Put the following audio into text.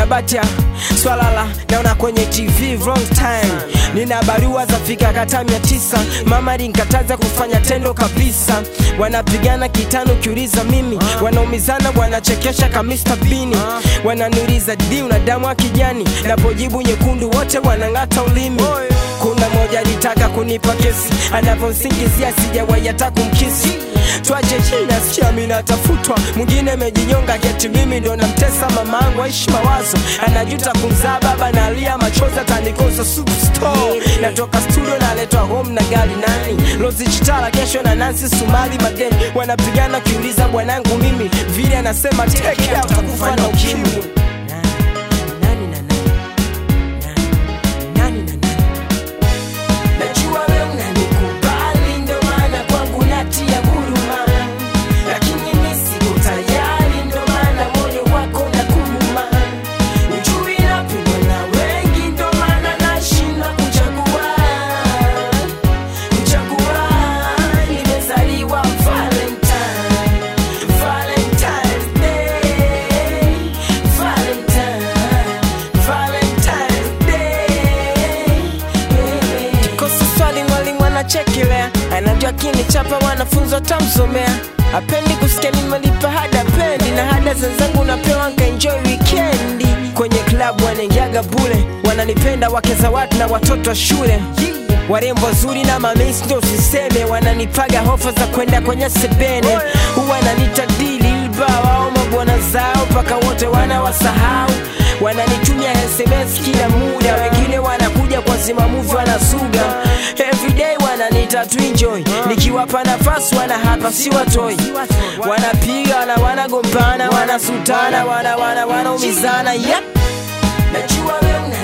nabatia swalala naona kwenye tv wrong time nina barua za fika kata mia tisa mama linkataza kufanya tendo kabisa wanapigana kitano ukiuliza mimi wanaumizana wanachekesha kamista bini wananiuliza di una damu ya kijani napojibu nyekundu wote wanang'ata ulimi kuna moja alitaka kunipa kesi anavyosingizia sijawahi hata kumkisi twache china sikia mi natafutwa mwingine amejinyonga keti mimi ndo namtesa mamangu aishi mawazo anajuta kumzaa baba nalia machozi atanikosa superstore natoka studio naletwa home na gari nani lozi chitala kesho na nansi sumali madeni wanapigana kiuliza bwanangu mimi vile anasema take out takufa na ukimwi Nani na nani? Nani na nani? Najua we unanikubali ndo maana kwangu natia huruma, lakini mi siko tayari ndo maana moyo wako na kuruma. Ujui napendwa na wengi ndo maana nashindwa kuchagua kuchagua. Nimezaliwa Valentine, Valentine's Day, Valentine, Valentine's Day. Kosi swali mwalimu anachekelea, anajua kinichapa wanafunzi watamsomea. Apendi kusikia nimelipa hada pendi na hada zenzangu napewa nkaenjoy wikendi. Kwenye klabu wanaingiaga bule, wananipenda wake za watu na watoto wa shule warembo wazuri na mamesi ndo siseme, wananipaga hofa za kwenda kwenye sebene, huwa nanita dili wao mabwana zao mpaka wote wanawasahau, wananitumia SMS kila muda, wengine wanakuja kwa zimamuvi wanasuga everyday wananita tu enjoy, nikiwapa nafasi wana hapa si watoi, wanapiga wana wanagombana wanasutana wana wana wanaumizana yep. Najua we una